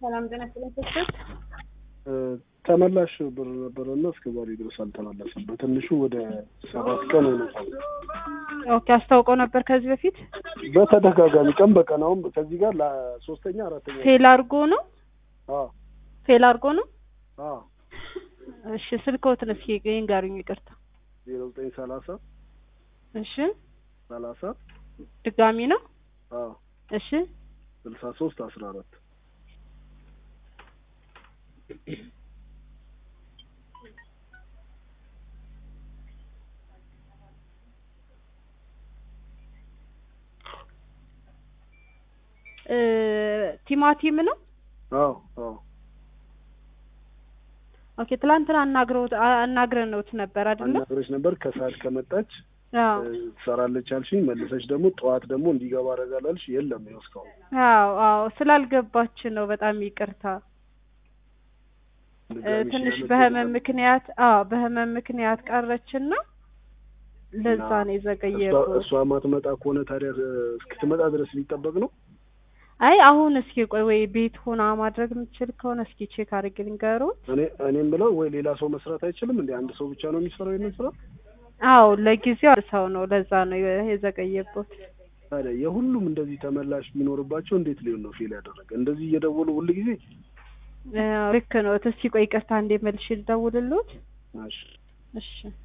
ሰላም ጤና ይስጥልኝ ስስት ተመላሽ ብር ነበረና እስከ ዛሬ ድረስ አልተመለሰም። በትንሹ ወደ ሰባት ቀን ሆኖታል። ኦኬ አስታውቀው ነበር ከዚህ በፊት በተደጋጋሚ ቀን በቀን አሁን ከዚህ ጋር ለሶስተኛ አራተኛ ፌል አድርጎ ነው አዎ ፌል አድርጎ ነው። አዎ እሺ ስልክዎትን እስኪ ይንገሩኝ። ይቅርታ ዜሮ ዘጠኝ ሰላሳ እሺ ሰላሳ ድጋሚ ነው። አዎ እሺ ስልሳ ሶስት አስራ አራት እ ቲማቲም ነው። አዎ አዎ ኦኬ ትላንትና አናግረውት አናግረነውት ነበር አይደለ? አናግረሽ ነበር ከሰዓት ከመጣች አዎ ትሰራለች አልሽኝ። መልሰሽ ደግሞ ጠዋት ደግሞ እንዲገባ አደርጋለሁ አልሽ። የለም ይኸው እስካሁን አዎ አዎ ስላልገባች ነው። በጣም ይቅርታ እ ድጋሚ ትንሽ ሲያነሱ በህመም ነበር። ምክንያት አዎ በህመም ምክንያት ቀረችና ለዛ ነው እሷ የዘገየው። እሷ ማትመጣ ከሆነ ታዲያ እስክትመጣ ድረስ ሊጠበቅ ነው። አይ አሁን እስኪ ቆይ ወይ ቤት ሆና ማድረግ የምትችል ከሆነ እስኪ ቼክ አድርጌ ልንገሩት። እኔ እኔም ብለው ወይ ሌላ ሰው መስራት አይችልም እንዴ? አንድ ሰው ብቻ ነው የሚሰራው ይሄንን ስራ? አዎ ለጊዜው አንድ ሰው ነው፣ ለዛ ነው የዘገየበት። ታዲያ የሁሉም እንደዚህ ተመላሽ ቢኖርባቸው እንዴት ሊሆን ነው ፌል ያደረገ? እንደዚህ እየደወሉ ሁል ጊዜ አዎ፣ ልክ ነው። እስኪ ቆይ ይቅርታ እንዴ መልሼ ልደውልልዎት። እሺ እሺ